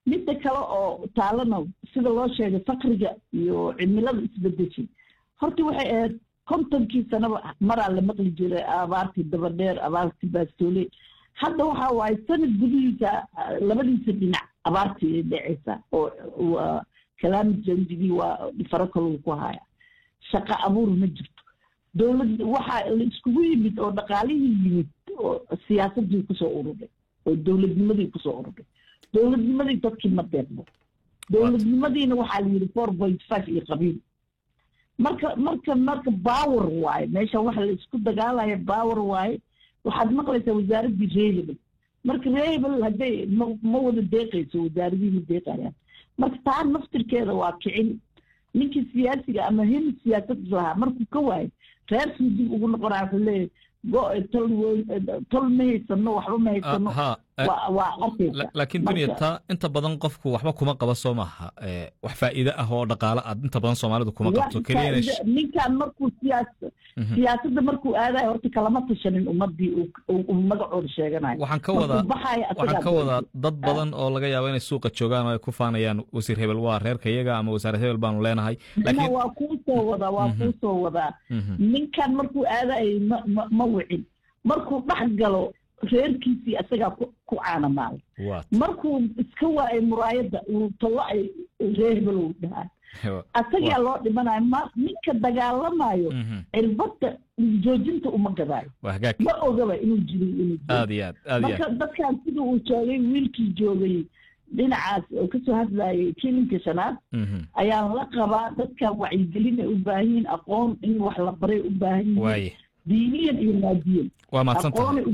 midda kale oo taalana sida loo sheegay fakriga iyo cimilada isbedeshay horta waxay ahayd kontonkii sanaba maraa la maqli jiray abaartii dabadheer abaartii baastoole hadda waxa waaye sanad gudihiisa labadiisa dhinac abaartii ay dhacaysa oo kalaamid jandigii waa faro kaluu ku haya shaqo abuur ma jirto dowlad waxaa la iskugu yimid oo dhaqaalihii yimid oo siyaasadii kusoo ururay oo dowladnimadii kusoo ururay dowladnimadii dadkii ma deeqdo dowladnimadiina waxaa la yidhi four point five iyo qabiil marka marka marka power waaye meesha waxa la isku dagaalaya power waaye waxaad maqlaysaa wasaaraddii reehebel marka reehebel hadday ma ma wada deeqayso wasaaradii ma deeqayaan marka taa naftirkeeda waa kicin ninkii siyaasiga ama hin siyaasad lahaa markuu ka waayo reerkii dib ugu noqonaya wuxuu leeyahay go tol weyn tol ma haysano waxba ma haysano waa arkaysa laakiin dunya taa inta badan qofku waxba kuma qaba soo maaha wax faa'iide ah oo dhaqaale aad inta badan soomaalidu kuma qabto ninkan markuu siyaas siyaasadda markuu aadayo horta kalama tashanin ummadii uu magacooda sheeganayo waxaan ka wadaa waxaan ka wadaa dad badan oo laga yaabo inay suuqa joogaan oo ay ku faanayaan wasiir hebel waa reerka iyaga ama wasaare hebel baanu leenahay laakiin waa kuu soo wadaa waa kuu soo wadaa ninkan markuu aadayo ma ma ma wicin markuu dhex galo reerkiisii asagaa ku caanamaala markuu iska waayay muraayadda uu tallacay reehbel uu dhahaa asagaa loo dhimanayo ma ninka dagaalamayo cirbadda joojinta uma gadaayo ma ogaba inuu jiri inuu marka dadkan sida uu joogay wiilkii joogay dhinacaas oo kasoo hadlayay kilinka shanaad ayaan la qabaa dadkan wacyigelin ay u baahan yihiin aqoon in wax la baray u baahan yihiin diiniyan iyo maadiyan waa mahadsantahay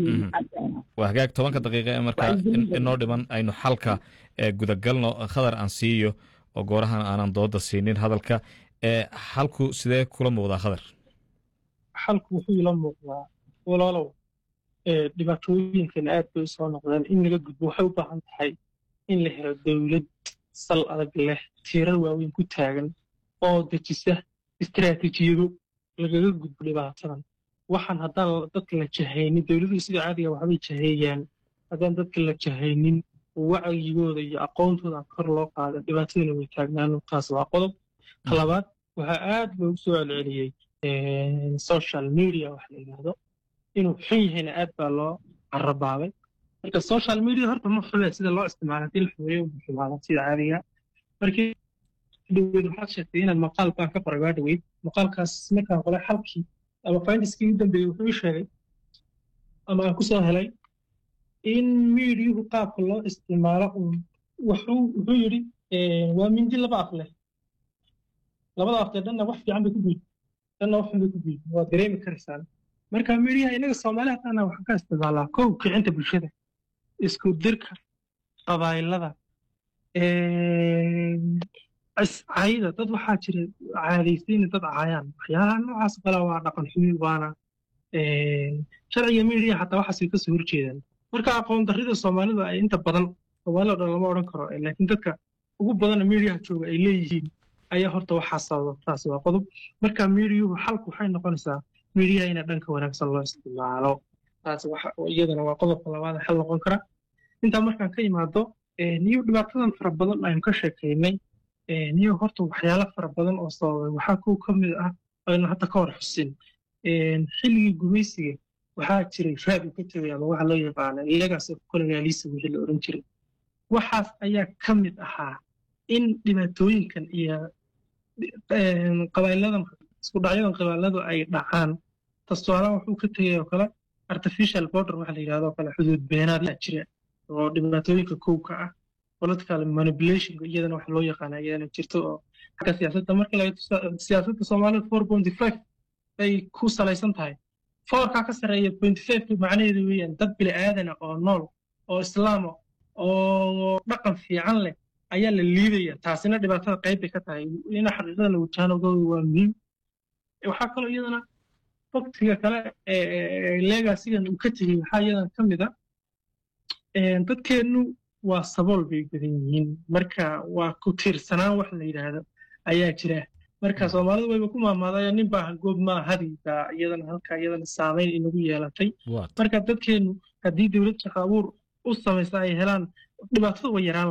waa hagaag tobanka daqiiqa ee markaa inoo dhiman aynu xalka gudagalno khadar aan siiyo oo goorahan aanan dooda siinin hadalka xalku sidee kula muuqdaa khadar xalku wuxuu ila muuqdaa walaalow dhibaatooyinkan aad bay usoo noqdeen in laga gudbo waxay u baahan tahay in la helo dowlad sal adag leh tiirar waaweyn ku taagan oo dejisa istaraatiijiyado lagaga gudbo dhibaatadan waxaan haddaan dadka la jahaynin dowladuhu sida caadiga waxbay jaheeyaan haddaan dadka la jahaynin oo wacyigooda iyo aqoontooda kor loo qaada dhibaatadana way taagnaano taas waa qodob talabaad waxaa aad loogu soo celceliyey social media wax la yidhaahdo inuu xun yahayna aad baa loo carabaabay marka social media horta ma xumee sida loo isticmaala hadii la xumeeyo ma xumaada sida caadiga markii dhaweyd waxaad sheegtay inaad maqaal baan ka qoray waa dhaweyd maqaalkaas markaan qolay xalkii ama findiskii u dambeeyey wuxuu ii sheegay ama aan ku soo helay in miidiyuhu qaabka loo isticmaalo wuxuu wuxuu yidhi waa mindi laba af leh labada aftee dhanna wax fiican bay ku guud dhanna wax xun bay ku guud waa dareemi karaysaan marka miidiyaha inaga soomaaliha dhanna waxaan ka isticmaalaa kow kicinta bulshada isku dirka qabaayilada cayda dad waxaa jira caadaysayna dad caayaan waxyaalaha noocaas kale waa dhaqan xumi waana sharciga miidiya xataa waxaasay kasoo horjeedaan marka aqoon darrida soomaalida ay inta badan soomaalida dhan lama odhan karo laakiin dadka ugu badana miidiyaha jooga ay leeyihiin ayaa horta waxaa sababa taas waa qodob marka miidiyuhu xalku waxay noqonaysaa miidiyaha ina dhanka wanaagsan loo isticmaalo taas iyadana waa qodobka labaad xal noqon kara intaa markaan ka imaado niyo dhibaatadan fara badan aynu ka sheekaynay niyo horta waxyaalo fara badan oo sababay waxaa kuwa ka mid ah aynu hadda ka hor xusin xilligii gumaysiga waxaa jiray raad uu ka tegay ama waxa loo yaqaana legacy of colonialism wixii la odhan jiray waxaas ayaa ka mid ahaa in dhibaatooyinkan iyo qabaailadan isku dhacyadan qabailadu ay dhacaan tastualaan wuxuu ka tegay oo kale artificial border waxa la yidhahdo kale xuduud beenaad yaa jira oo dhibaatooyinka kowka ah political manipulation iyadana waxa loo yaqaana iyadana jirto oo xagga siyaasadda marka laga siyaasadda soomaalida four point five bay ku salaysan tahay foorkaa ka sarreeya point five macnaheedu weeyaan dad bili aadana oo nool oo islaama oo dhaqan fiican leh ayaa la liidaya taasina dhibaatada qayb bay ka tahay ina xaqiiqada la wajahanogooda waa muhiim waxaa kaloo iyadana waktiga kale leegasigan uu ka tegey waxaa iyadana ka mid a dadkeennu waa sabool bay badan yihiin marka waa ku tiirsanaan wax la yidhaahdo ayaa jira marka soomaalidu wayba ku maamaadaya nin baa goob maa hadi baa iyadana halka iyadana saamayn inagu yeelatay marka dadkeennu haddii dowlad shaqo abuur u samaysa ay helaan dhibaatada way yaraan